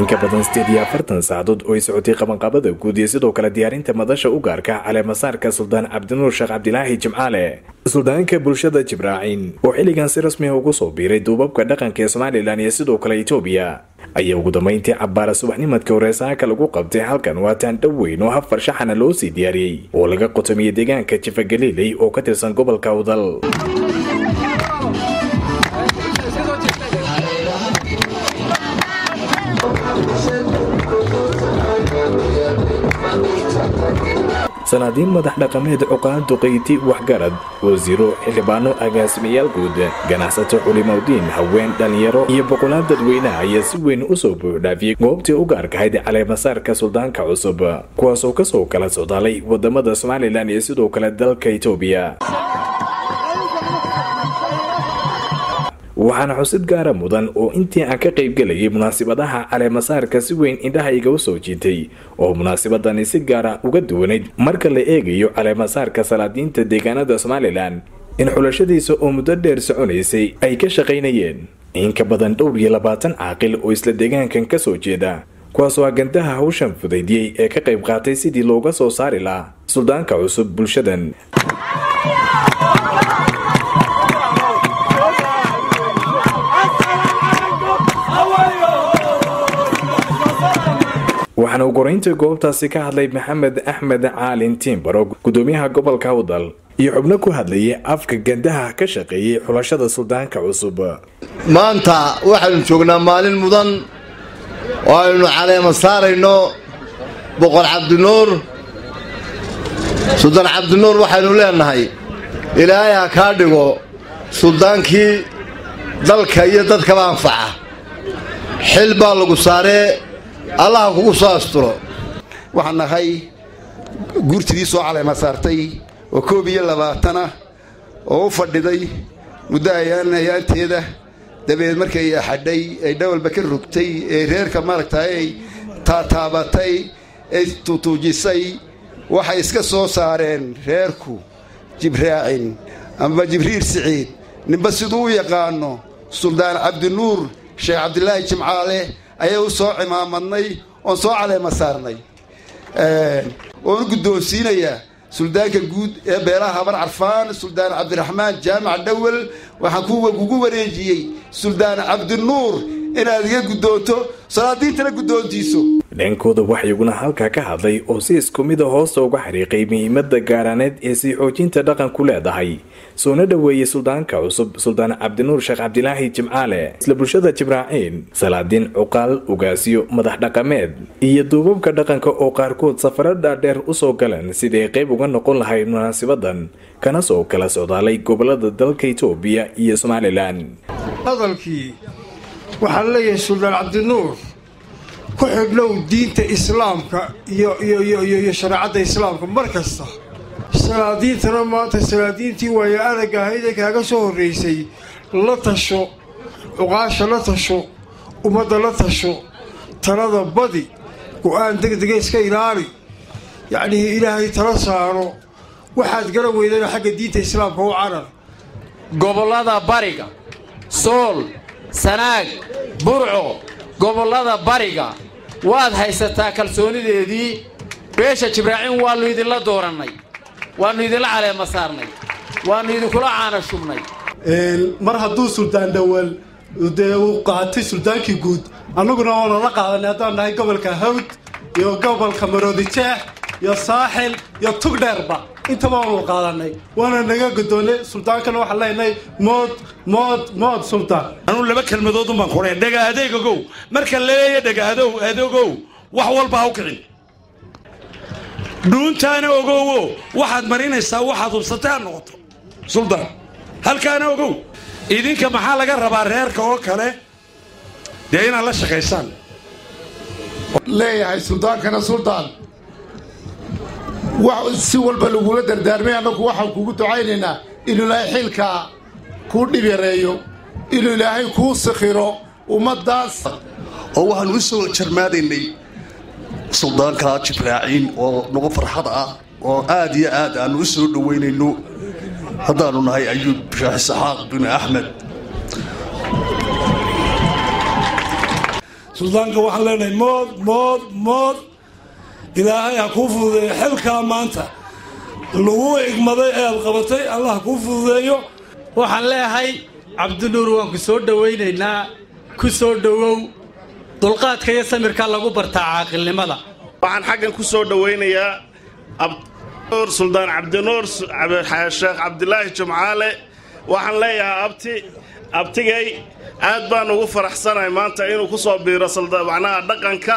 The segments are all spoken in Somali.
in ka badan sideed iyo afartan saacadood oo ay socotay qabanqaabada guud iyo sidoo kale diyaarinta madasha u gaarka caleemasaarka suldaan cabdinuur sheekh cabdilaahi jimcaale suldaanka bulshada jibraaciin oo xilligan si rasmi ah ugu soo biiray duubabka dhaqanka ee somalilan iyo sidoo kale etoobiya ayaa ugu dambeyntii cabbaara subaxnimadka horeesaaka lagu qabtay halkan waa taandhow weyn oo hafar shaxana loo sii diyaariyey oo laga qotomiyey deegaanka jifa galiiley oo ka tirsan gobolka awdal sanaadiin madax dhaqameed cuqaan duqayti waxgarad wasiiro xildhibaano agaasimayaal guud ganacsato culimowdiin haween dhalinyaro iyo boqolaal dadweynaha ayaa si weyn usoo buuxdhaafiyey goobtii u gaarkahayd caleemasaarka suldaanka cusub kuwaasoo kasoo kala socdaalay wadamada somalilan iyo sidoo kale dalka etoobiya waxaana xusid gaara mudan oo intii aan ka qaybgelayay munaasibadaha caleemasaarka si weyn indhaha igaga soo jiitay oo munaasibadani si gaara uga duwanayd marka la eegayo caleemasaarka salaadiinta deegaanada somalilan in xulashadiisa oo muddo dheer soconaysay ay ka shaqaynayeen in ka badan dhowr iyo labaatan caaqil oo isla deegaankan ka soo jeeda kuwaasoo agandaha hawshan fudaydiyey ee ka qayb qaatay sidii looga soo saari lahaa suldaanka cusub bulshadan waxaana uu goraynta goobtaasi ka hadlay maxamed axmed caalin tiimbaro gudoomiyaha gobolka awdal iyo xubno ku hadlayay afka gandaha ka shaqeeyey xulashada suldaanka cusub maanta waxaynu joognaa maalin mudan oo aynu caleema saarayno boqor cabdinuur suldaan cabdinuur waxaynu leenahay ilaahay ha kaa dhigo suldaankii dalka iyo dadkaba anfaca xil baa lagu saaree allaha kugu soo asturo waxaan nahay guurtidii soo caleema saartay oo koob iyo labaatana oo u fadhiday muddo ayaan ayaanteeda dabeed markay axadhay ay dhawalba ka rogtay ee reerka maaragtay ay taataabatay ay tutuujisay waxay iska soo saareen reerku jibraacin amba jibriil siciid ninba siduu u yaqaano suldaan cabdinuur sheekh cabdilaahi jimcaale ayaa u soo cimaamadnay oon soo caleema saarnay oon guddoonsiinayaa suldaanka guud ee beelaha habar carfaan suldaan cabdiraxmaan jaamac dhawel waxaan kugu wareejiyey suldaan cabdinuur inaad iga guddoonto salaadiintana guddoontiiso dhankooda waxaa iguna halkaa ka hadlay oo si isku mida hoosta uga xariiqay muhiimada gaaraaneed ee sii xoojinta dhaqanku leedahay soona dhoweeyey suldaanka cusub suldaan cabdinuur sheekh cabdilaahi jimcaale isla bulshada jibraaciin salaadiin cuqaal ugaasyo madax dhaqameed iyo duubabka dhaqanka oo qaarkood safaro dhaadheer usoo galeen siday qayb uga noqon lahayd munaasibadan kana soo kala socdaalay gobolada dalka itoobiya iyo somalilan hadalkii waxaan leeyahay suldaan cabdinuur ku xidhnow diinta islaamka iyo shareecadda islaamka mar kasta salaadiintana maanta salaadiintii waayo aragga ahayd ee kaaga soo horraysay la tasho cuqaasha la tasho ummadda la tasho talada badi go-aan degdega iska ilaali yacnii ilaahay tala saaro waxaad garan weydana xagga diinta islaamka u carar gobollada bariga sool sanaag burco gobollada bariga waad haysataa kalsoonideedii beesha jibraaciin waannu idinla doorannay waannu idinla caleema saarnay waannu idinkula caana shubnay mar hadduu suldaan dhowal dee uu qaatay suldaankii guud annaguna waana la qaadanay haddaan nahay gobolka hawd iyo gobolka maroodijeex iyo saaxil iyo tugdheerba intaba waanu qaadanay waana naga godoonay suldaankana waxaan leenahay mood mood mood suldaan anuu laba kelmadoodun baan kudhay dhega adeegogow marka laleeya dhega adeegow wax walba ha u kicin dhuuntaana ogowo waxaad marinaysaa waxaad hubsatay ha noqoto suldaan halkaana ogow idinka maxaa laga rabaa reerka oo kale dee inaad la shaqaysaan leeyahay suldaankana suldaan si walba lagula dardaarmay annagu waxaan kugu ducaynaynaa inuu ilaahay xilkaa kuu dhib yareeyo inuu ilaahay kuu sikhiro ummaddaas oo waxaanu u soo jarmaadaynay suldaanka jibraaciin oo nagu farxad ah oo aad iyo aad aanu u soo dhoweynayno haddaanu nahay ayuub sheekh isxaaq bin axmed suldaanka waxaan leenahay mood mood mood ilaahay ha kuu fududeeyo xilkaa maanta lagu igmaday ee aad qabatay allah ha kuu fududeeyo waxaan leeyahay cabdinuur waan ku soo dhowaynaynaa ku soo dhowow dulqaadka iyo samirka lagu bartaa caaqilnimada waxaan xaggan ku soo dhowaynayaa abnuur suldaan cabdinuur sheekh cabdilaahi jumcaale waxaan leeyahay abti abtigay aad baan ugu faraxsanahay maanta inuu ku soo biiro macnaha dhaqanka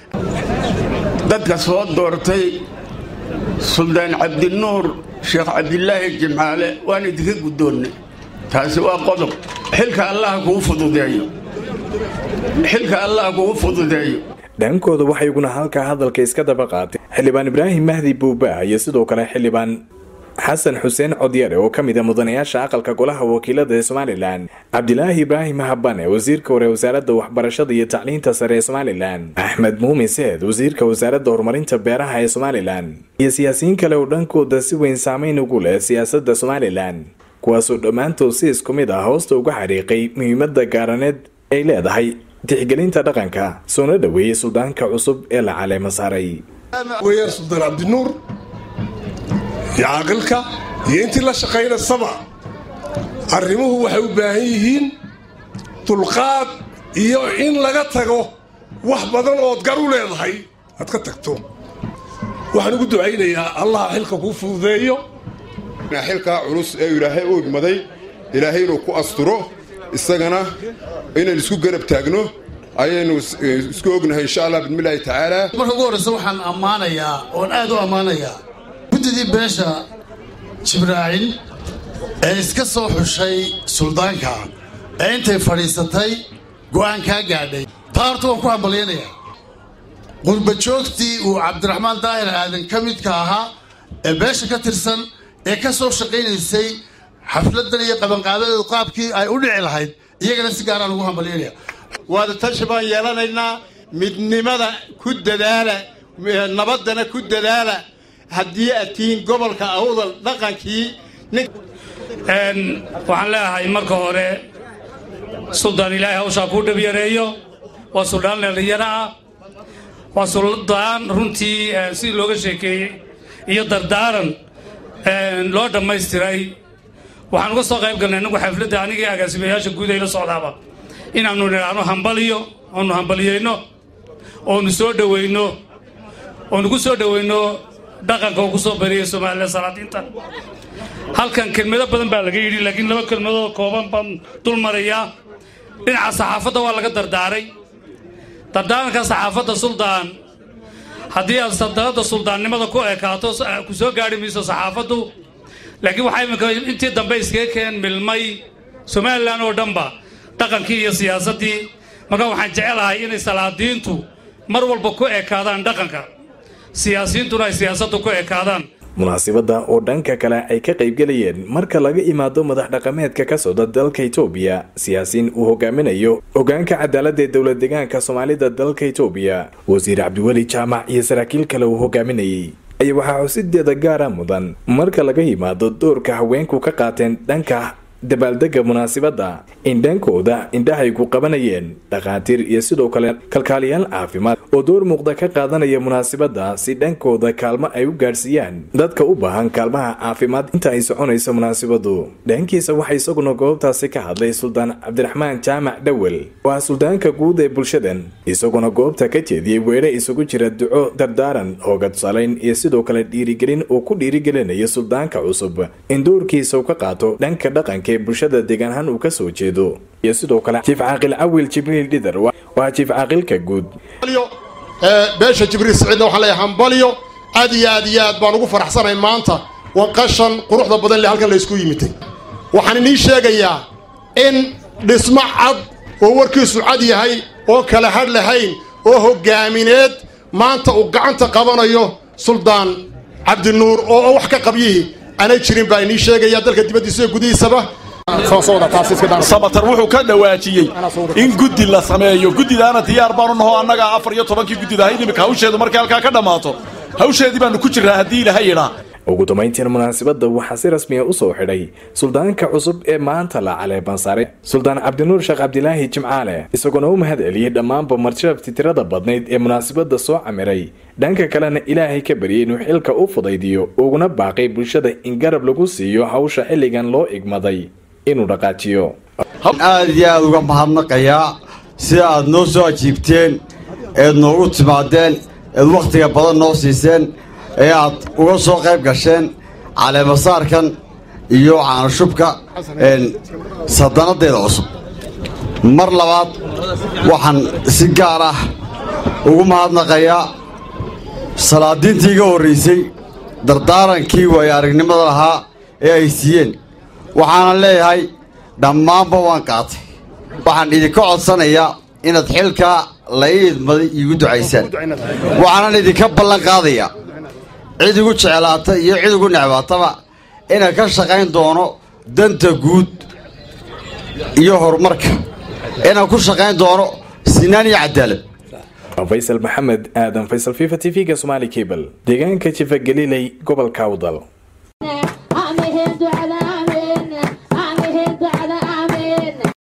dadka soo doortay suldaan cabdinuur sheekh cabdilaahi jimcaale waan idinka guddoonnay taasi waa qodob xilka allaha kugu fududeeyo xilka allaha kugu fududeeyo dhankooda waxay iguna halkaa hadalka iska daba qaatay xildhibaan ibraahim mahdi buuba iyo sidoo kale xildhibaan xasan xuseen codyare oo ka mid a mudanayaasha aqalka golaha wakiilada ee somalilan cabdilaahi ibraahim habane wasiirka hore wasaaradda waxbarashada iyo tacliinta sare ee somalilan axmed muumin seed wasiirka wasaaradda horumarinta beeraha ee somalilan iyo siyaasiyiin kale oo dhankooda si weyn saameyn ugu leh siyaasadda somalilan kuwaasoo dhammaantood si isku mid ah hoosta uga xariiqay muhiimadda gaaraneed ay leedahay tixgelinta dhaqanka soona dhoweeyey suldaanka cusub ee la caleema saaray weeyaan suldaan cabdinuur iyo caaqilka iyo intii la shaqaynasaba arrimuhu waxay u baahan yihiin dulqaad iyo in laga tago wax badan ood gar u leedahay aad ka tagto waxaan ugu ducaynayaa allaha xilka kuu fududeeyo xilkaa culus ee ilaahay u igmaday ilaahay inuu ku asturo isagana inaynu isku garab taagno ayaynu isku ognahay insha allah bismillaahi tacaala marka ugu horreysa waxaan ammaanayaa oon aad u ammaanayaa guddidii beesha jibraacil ee iska soo xushay suldaanka ee intay fadhiisatay go'aan kaa gaadhay taa horta waan ku hambalyaynayaa qurbajoogtii uu cabdiraxmaan daahir aadan ka midka ahaa ee beesha ka tirsan ee ka soo shaqaynaysay xafladan iyo qabanqaabadeedu qaabkii ay u dhici lahayd iyagana si gaaraan ugu hambalyaynaya waada tashi baan yeelanaynaa midnimada ku dadaala nabaddana ku dadaala haddii aad tihiin gobolka awdal dhaqankii waxaan leeyahay marka hore suldaan ilaahay hawshaa kuu dhibyareeyo waa suldaan dhallinyaro ah waa suldaan runtii sidii looga sheekeeyey iyo dardaaran loo dhammaystiray waxaan uga soo qayb galnay inagu xafladda anigii agaasimayaasha guud ay la socdaaba inaannu nidhaahno hambaliyo oonu hambaliyeyno oonu soo dhoweyno oonu ku soo dhoweyno dhaqanka uu ku soo bariyey soomaalida salaadiinta halkan kelmado badan baa laga yidhi laakiin laba kelmadood kooban baan dul marayaa dhinaca saxaafadda waa laga dardaaray dardaaranka saxaafadda suldaan haddii aad saldanadda suldaannimada ku ekaato ku soo gaadhi mayso saxaafaddu laakiin waxaa iminka intii dambe iskaga keen milmay somalilan oo dhanba dhaqankii iyo siyaasaddii marka waxaan jecelahay inay salaadiintu mar walba ku ekaadaan dhaqanka siyaasiyiintuna ay siyaasaddu ku ekaadaan munaasibadda oo dhanka kale ay ka qaybgelayeen marka laga imaado madax dhaqameedka ka socda dalka itoobiya siyaasiin uu hogaaminayo hogaanka cadaaladda ee dowlad deegaanka soomaalida dalka itoobiya wasiir cabdiweli jaamac iyo saraakiil kale uu hogaaminayay ayaa waxaa xusideeda gaara mudan marka laga yimaado doorka haweenku ka qaateen dhanka dabaaldega munaasibadda in dhankooda indhahay ku qabanayeen dhakhaatiir iyo sidoo kale kalkaaliyaal caafimaad oo door muuqda ka qaadanaya munaasibadda si dhankooda kaalmo ay u gaadhsiiyaan dadka u baahan kaalmaha caafimaad inta ay soconayso munaasibaddu dhankiisa waxaa isaguna goobtaasi ka hadlay suldaan cabdiraxmaan jaamac dhowel oo ah suldaanka guud ee bulshadan isaguna goobta ka jeediyey weedhe isugu jira duco dardaaran hooga tusaalayn iyo sidoo kale dhiirigelin uu ku dhiirigelinayo suldaanka cusub in doorkiisa uu ka qaato dhanka dhaqanka bulshada deegaanahaan uu ka soo jeedo iyo sidoo kale jiif caaqil cawil jibriil dhidar waa jiif caaqilka guud beesha jibriil siciidna waxaan leeyahay hambalyo aad iyo aad iyo aad baan ugu faraxsanahay maanta wanqashan quruxda badan le halkan laysku yimitay waxaan inii sheegayaa in dhismo cad oo warkiisu cad yahay oo kala hadh lahayn oo hoggaamineed maanta uu gacanta qabanayo suldaan cabdinuur oo wax ka qabyihii aanay jirin baa inii sheegaya dalka dibaddiisa iyo gudihiisaba samatar wuxuu ka dhawaajiyey in guddi la sameeyo guddidaana diyaar baanu naho annagaa afar iyo tobankii guddida ahayd iminka hawsheedu markay halkaa ka dhammaato hawsheedii baanu ku jirraa haddii ilaha yidhaa ugu dambayntiina munaasabadda waxaa si rasmiya usoo xidhay suldaanka cusub ee maanta la caleebansaare suldaan cabdinuur sheekh cabdilaahi jimcaale isagoona u mahad celiyey dhammaanba marshafti tirada badnayd ee munaasabadda soo camiray dhanka kalena ilaahay ka baryay inuu xilka u fudaydiyo uguna baaqay bulshada in garab lagu siiyo hawsha xilligan loo igmaday inuu dhaqaajiyo aad iyo aad uga mahadnaqayaa sida aad noo soo ajiibteen eed noogu timaadeen eed wakhtiga badan noo siiseen ee aad uga soo qayb gasheen caleemasaarkan iyo caanashubka sadanadeeda cusub mar labaad waxaan si gaar ah ugu mahadnaqayaa salaadiintii iga horraysay dardaarankii waayo aragnimada lahaa ee ay siiyeen waxaanan leeyahay dhammaanba waan qaatay waxaan idinka codsanayaa inaad xilkaa la ii idmaday iigu ducaysaan waxaanan idinka ballan qaadayaa cid igu jeclaata iyo cid igu necbaataba inaan ka shaqayn doono danta guud iyo horumarka inaan ku shaqayn doono sinaan iyo cadaalad faysal maxamed aadan faysal fifa t v-ga somaali cable deegaanka jifa galiley gobolka awdal